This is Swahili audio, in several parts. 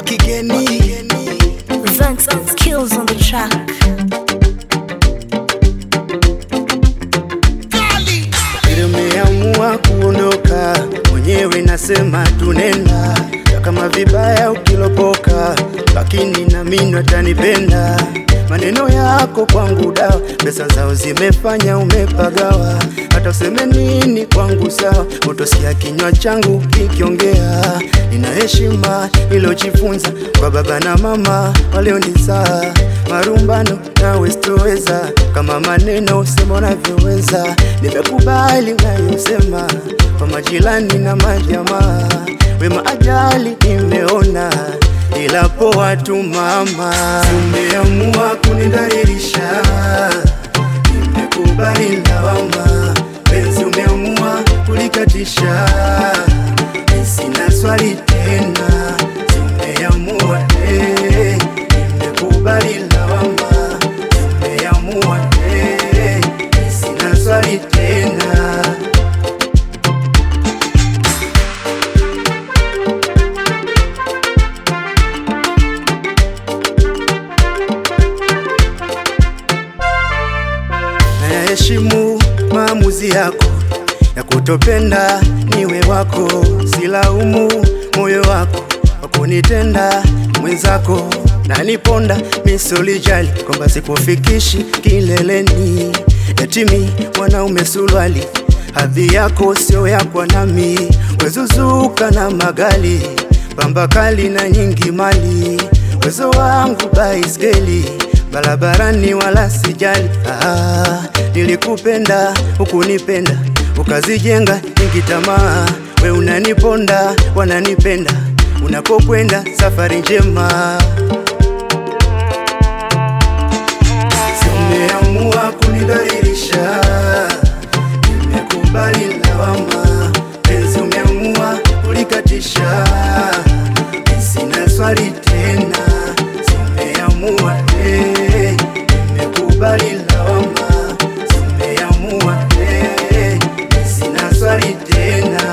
wa kigeni Vincent skills on the track. Vile umeamua kuondoka mwenyewe, nasema tunenda kama vibaya ukilopoka, lakini na mimi atanipenda. Maneno yako kwangu dawa, pesa zao zimefanya umepagawa. Hata useme nini kwangu sawa, utosikia kinywa changu kikiongea. Nina heshima nilojifunza kwa baba na mama walionizaa, marumbano nawe sitoweza, kama maneno sema unavyoweza. Nimekubali unayosema kwa majirani na majamaa, wema ajali nimeona ila poa tu mama, umeamua kunidhalilisha, nimekubali lawama, penzi umeamua kulikatisha, sina swali tena, umeamua eh, nimekubali lawama, umeamua eh, sina swali tena. Nayaheshimu maamuzi yako ya kutopenda niwe wako, silaumu moyo wako wa kunitenda mwenzako na niponda misolijali kwamba sikufikishi kileleni, yatimi mwanaume sulwali, hadhi yako sio yakwa nami, wezuzuka na magali pamba kali na nyingi mali, wezo wangu baiskeli barabarani wala sijali. Ah, nilikupenda hukunipenda, ukazijenga nyingi tamaa. We unaniponda wananipenda, unapokwenda safari njema. Si umeamua kunidhalilisha, nimekubali lawama, penzi umeamua kulikatisha, sina swali tena, si umeamua eh, nimekubali lawama, si umeamua eh, sina swali tena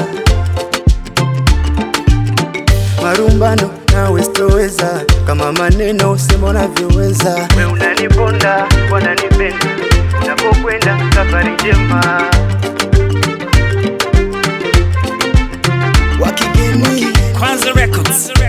marumbano nawe sitoweza, kama maneno usema unavyoweza. We unaniponda wananipenda, unapokwenda safari njema. wa kigeni Kwanza Records.